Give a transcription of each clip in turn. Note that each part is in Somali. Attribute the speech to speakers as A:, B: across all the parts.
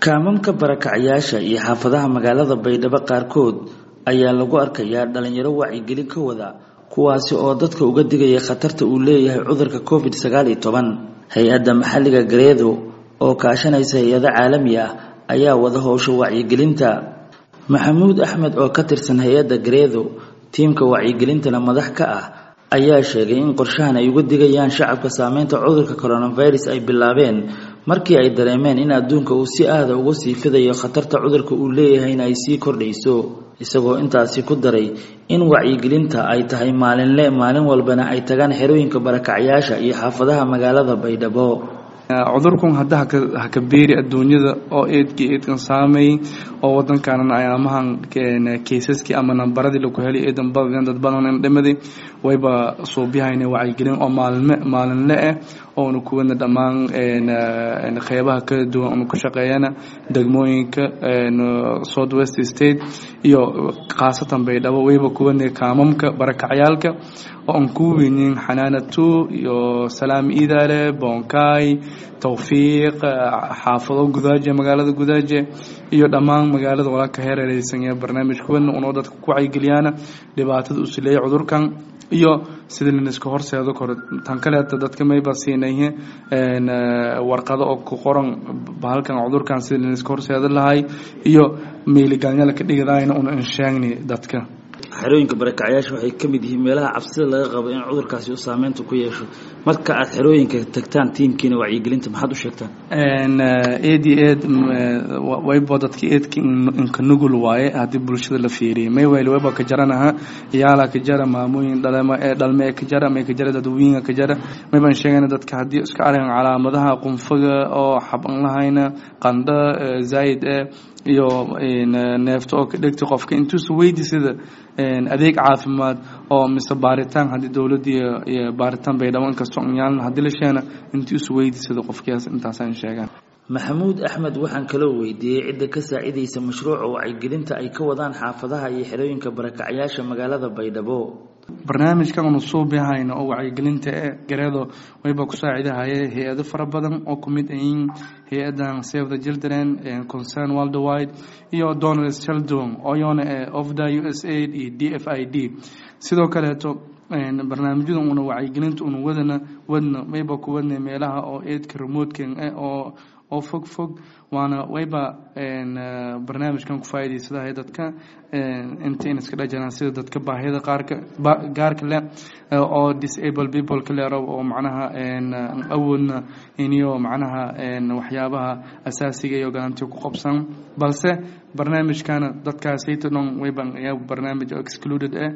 A: kaamamka barakacyaasha iyo xaafadaha magaalada baydhabo qaarkood ayaa lagu arkayaa dhalinyaro wacyigelin ka wada kuwaasi oo dadka uga digaya khatarta uu leeyahay cudurka covid sagaal iyo toban hay-adda maxalliga gareedo oo kaashanaysa hay-ado caalami ah ayaa wada howsha wacyigelinta maxamuud axmed oo ka tirsan hay-adda gareedo tiimka wacyigelintana madax ka ah ayaa sheegay in qorshahan ay uga digayaan shacabka saameynta cudurka coronavirus ay bilaabeen markii ay dareemeen in adduunka uu si aada uga sii fidayo khatarta cudurka uu leeyahayna ay sii kordhayso isagoo intaasi ku daray in wacyigelinta ay tahay maalinle maalin walbana ay tagaan xerooyinka barakacyaasha iyo xaafadaha magaalada baydhabo
B: cudurkan hadda haka beeri adduunyada oo eedkii eedkan saameeyey oo wadankanan amahan kaysaskii ama nambaradii lagu helay eedan badadeen dad badan dhimaday wayba suubyahayna wacyigelin oo maalinme maalinle ah oona kuwana dhammaan qeybaha kala duwan una ku shaqeeyana degmooyinka south west state iyo khaasatan baydhabo wayba kuwana kaamamka barakacyaalka oo aan ku weynin xanaana two iyo salaam iidaale boonkaay towfiiq xaafado gudaaje magaalada gudaaje iyo dhammaan magaalada walaalka heerereysan ee barnaamij kuwana unoo dadka ku wacyigeliyaana dhibaatada uu sileeyay cudurkan iyo sida laniska horseedo koro tan kaleeta dadka mayba siinayhe warqado oo ku qoran bahalkan cudurkan sida laniska horseedo lahay iyo meeligalnyala ka dhigidayna una insheegni dadka
A: xerooyinka barakacyaasha waxay ka mid yihiin meelaha cabsida laga qabo in cudurkaasi uu saameynta ku yeesho marka aad xerooyinka tagtaan tiimkiina wacyigelinta maxaad u sheegtaan
B: eed iyo eed wayba dadka eedka inka nugul waaye haddii bulshada la fiiriyay maywayl wayba ka jaranaha iyaala ka jara maamooyin dhalme ka jara may ka jara dadweyinga ka jara maybaan sheegayna dadka haddii iska argan calaamadaha qunfaga oo xaban lahayna qandho zaayid eh iyo neefta oo ka dhegta qofka intuusa weydi sida adeeg caafimaad oo mise baaritaan haddii dowladda iyo baaritaan baydhabo inkastoo nyaalna haddii la sheena intuusa weydi sida qofkiyaas intaasaan sheegaan
A: maxamuud axmed waxaan kaloo weydiiyey cidda ka saacidaysa mashruuca wacyigelinta ay ka wadaan xaafadaha iyo xerooyinka barakacyaasha magaalada baydhabo
B: barnaamijkan unu suubihayno oo wacyigelinta e gareedo wayba ku saacidahaye hay-ado fara badan oo ku mid ayiin hay-adan save the children concern worldwide iyo donald sheldon oyona ofda u s aid iyo d f i d sidoo kaleeto barnaamijyada una wacyigelinta una wadana wadna wayba ku wadna meelaha oo eedka remotekan eh oo oo fog fog waana wayba barnaamijkan ku faa'iidaysadahay dadka intayn iska dhajanaan sida dadka baahida qaarka gaarka leh oo disable people ka leero oo macnaha awoodna iniyo macnaha waxyaabaha asaasiga iyo galantiga ku qabsan balse barnaamijkana dadkaasayta dhan wayban ayaa barnaamij excluded ah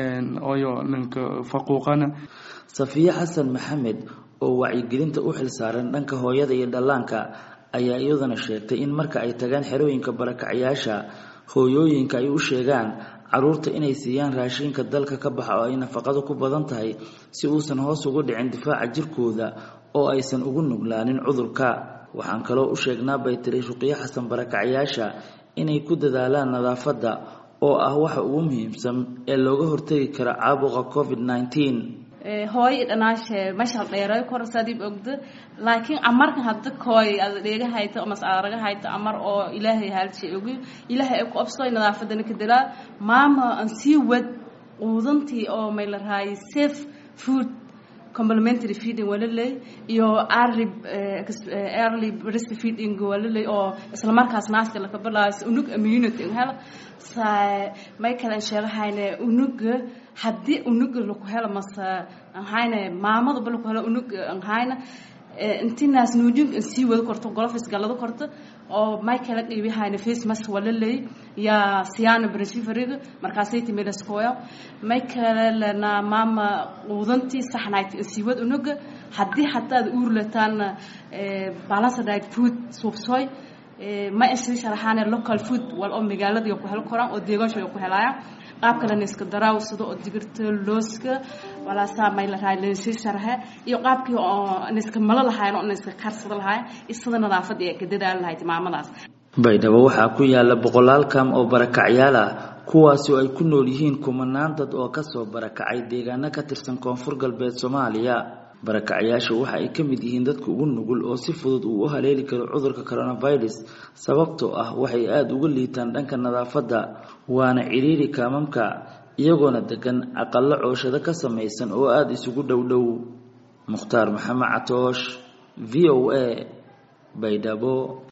B: ooyo ninka faquuqana
A: safiye xasan maxamed oo wacyigelinta u xilsaaran dhanka hooyada iyo dhallaanka ayaa iyaduna sheegtay in marka ay tagaan xerooyinka barakacyaasha hooyooyinka ay u sheegaan caruurta inay siiyaan raashinka dalka ka baxa oo ay nafaqadu ku badan tahay si uusan hoos ugu dhicin difaaca jirkooda oo aysan ugu nuglaanin cudurka waxaan kaloo u sheegnaa bay tiri ruqyo xasan barakacyaasha inay ku dadaalaan nadaafadda oo ah waxa ugu muhiimsan ee looga hortagi kara caabuqa covid nneteen
C: hooyo dhanaashe mashal dheeray korsadib ogdo laakiin amarkan hadda kooy ad dheega hayto mas araga hayto amar oo ilaahay halshay ogi ilaahay ay ku absooy nadaafadana ka dalaa maama aan sii wad quudantii oo may la raayay safe food complementary feeding waa laley iyo early early breast feeding waa laley oo isla markaas naaska laka bilaayo unug immunity hela may kalen sheegahayne unuga haddii unuga laku helo mase ahayne maamadaba laku helo unug ahayna inti naas nuujinka in sii wada korto golofis galado korto oo may kala dhiibihayna face mask waa laley yaa siyaana brashifariga markaasay timidaskoya may kale lena maama quudantii saxnayd in sii wad unuga haddii hataad uurlataana balance diet food suubsooy ma isii sharaxaane local food wal oo magaalada ku helo koraan oo deegaansha ku helaayaan qaab kale niska daraaw sida oo digirta looska walaasaa may la raay leensii sharaxe iyo qaabkii oo niska malo lahayn oo niska karsada lahayn isada nadaafadda ee ka dadaali lahayd maamadaas
A: baydhabo waxaa ku yaala boqolaal kaam oo barakacyaal ah kuwaasi oo ay ku nool yihiin kumanaan dad oo kasoo barakacay deegaano ka tirsan koonfur galbeed soomaaliya barakacyaasha waxa ay ka mid yihiin dadka ugu nugul oo si fudud uu u haleeli karo cudurka coronavirus sababtoo ah waxay aada uga liitaan dhanka nadaafadda waana cidhiiri kaamamka iyagoona degan aqallo cooshado ka samaysan oo aada isugu dhow dhow mukhtaar maxamed catoosh v o a baydhabo